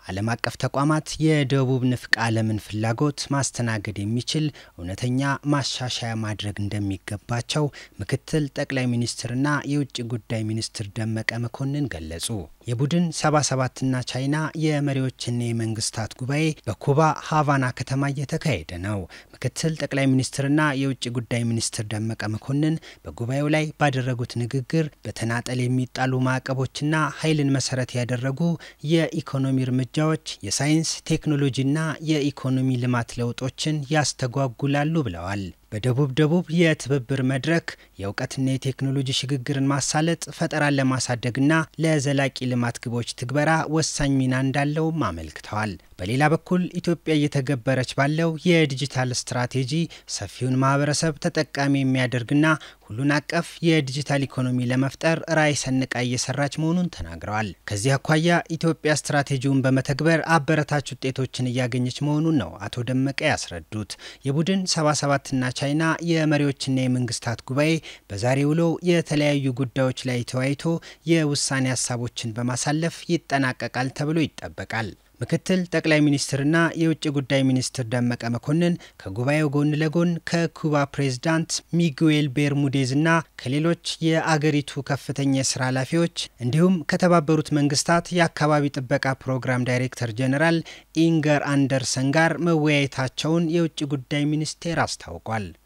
ዓለም አቀፍ ተቋማት የደቡብ ንፍቀ ዓለምን ፍላጎት ማስተናገድ የሚችል እውነተኛ ማሻሻያ ማድረግ እንደሚገባቸው ምክትል ጠቅላይ ሚኒስትርና የውጭ ጉዳይ ሚኒስትር ደመቀ መኮንን ገለጹ። የቡድን 77ና ቻይና የመሪዎችና የመንግስታት ጉባኤ በኩባ ሃቫና ከተማ እየተካሄደ ነው። ምክትል ጠቅላይ ሚኒስትርና የውጭ ጉዳይ ሚኒስትር ደመቀ መኮንን በጉባኤው ላይ ባደረጉት ንግግር በተናጠል የሚጣሉ ማዕቀቦችና ኃይልን መሰረት ያደረጉ የኢኮኖሚ እርምጃዎች የሳይንስ ቴክኖሎጂና የኢኮኖሚ ልማት ለውጦችን ያስተጓጉላሉ ብለዋል። በደቡብ ደቡብ የትብብር መድረክ የእውቀትና የቴክኖሎጂ ሽግግርን ማሳለጥ ፈጠራን ለማሳደግና ለዘላቂ ልማት ግቦች ትግበራ ወሳኝ ሚና እንዳለውም አመልክተዋል። በሌላ በኩል ኢትዮጵያ እየተገበረች ባለው የዲጂታል ስትራቴጂ ሰፊውን ማህበረሰብ ተጠቃሚ የሚያደርግና ሁሉን አቀፍ የዲጂታል ኢኮኖሚ ለመፍጠር ራዕይ ሰንቃ እየሰራች መሆኑን ተናግረዋል። ከዚህ አኳያ ኢትዮጵያ ስትራቴጂውን በመተግበር አበረታች ውጤቶችን እያገኘች መሆኑን ነው አቶ ደመቀ ያስረዱት። የቡድን 77ና ቻይና የመሪዎችና የመንግስታት ጉባኤ በዛሬ ውሎው የተለያዩ ጉዳዮች ላይ ተወያይቶ የውሳኔ ሀሳቦችን በማሳለፍ ይጠናቀቃል ተብሎ ይጠበቃል። ምክትል ጠቅላይ ሚኒስትርና የውጭ ጉዳይ ሚኒስትር ደመቀ መኮንን ከጉባኤው ጎን ለጎን ከኩባ ፕሬዝዳንት ሚጉኤል ቤርሙዴዝና ከሌሎች የአገሪቱ ከፍተኛ የስራ ኃላፊዎች እንዲሁም ከተባበሩት መንግስታት የአካባቢ ጥበቃ ፕሮግራም ዳይሬክተር ጀኔራል ኢንገር አንደርሰን ጋር መወያየታቸውን የውጭ ጉዳይ ሚኒስቴር አስታውቋል።